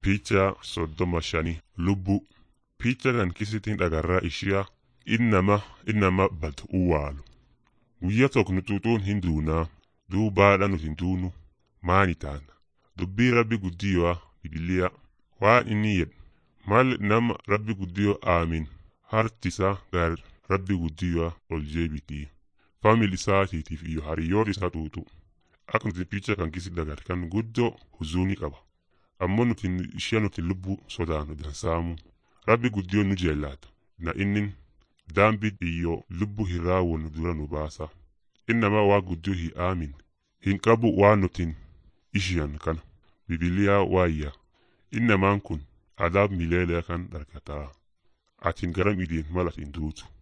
Picha soddoma shanii lubbuu. Picha kan kisitiin dhagarraa ishiyaa innama innama bad uwaalu. Guyyaa tokko nutuutuun hin duunaa duubaadha nuti hin duunu maani taana. Dubbii rabbi guddiyoo bibiliyaa waan inni jedhu mal nama rabbi guddiyoo aamin hartisaa gar rabbi guddiyoo ol jeebitii. Faamil isaatiitiif iyo hariyoon isaa tuutu. Akka nuti picha kan kisi dagar kan guddoo huzuunii qaba. ammoo nuti ishee nuti lubbuu sodaanu dansaamu rabbi guddiyoon nu jeellata na innin daambi iyo lubbuu hin raawwannu dura nu baasa innama waa guddiyoo hin aamin hin qabu waan nutin ishiyan kana bibiliyaa waayya innamaan kun adaab mileelee kan dhargataa atin garam idiin mal atin duutu